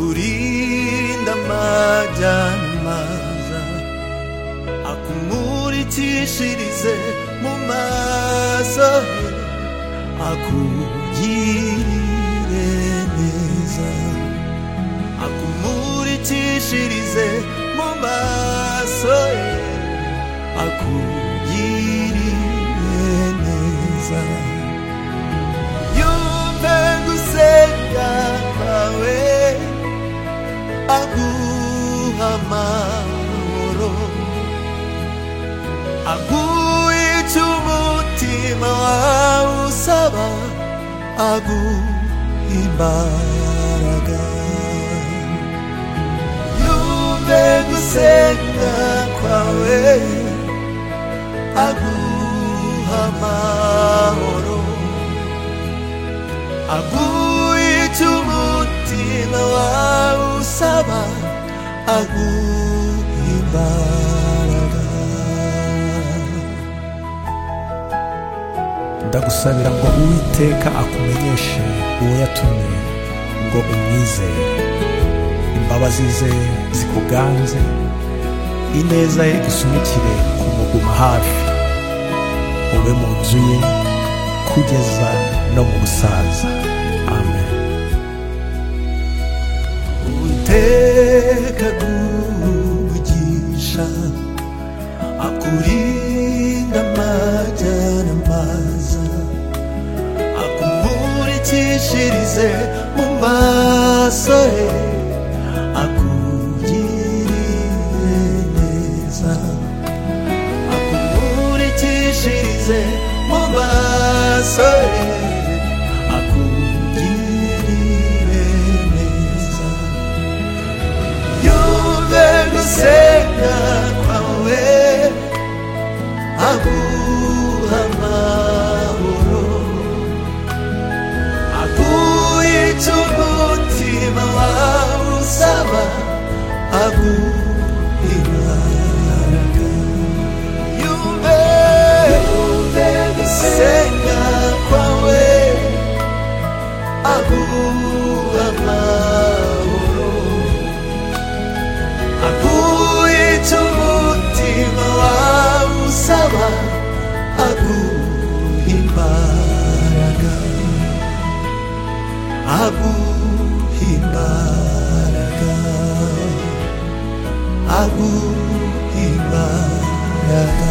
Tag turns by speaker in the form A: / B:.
A: akurinda amajyana maza akumurikishirize mu maso he akugire neza akumurikishirize mu maso he akugirire neza yumve gusenga kwawe aguha amahoro aguha icyo umutima wawe usaba aguha imbaraga yumve gusenga kwawe aguha amahoro aguha icyo umutima wawe usaba aguha imbaraga
B: ndagusabira ngo uwiteka akumenyeshe uwo yatumye ngo umwizere imbabazi ze zikuganze ineza ye isunikire kumuguma hafi ube mu nzu ye kugeza no mu busaza amen
A: Uteka gugisha akurinda amajyana maza akumurikishirize mu maso he akugirire neza akumurikishirize mu maso he akugirire neza yumve gusenga kwawe aguha amahoro aguha icyo umutima wawe usaba aguha imbaraga yumve yumve gusenga kwawe aguha amahoro aguye icyo umutima wawe usaba aguha imbaraga aguha imbaraga aguha imbaraga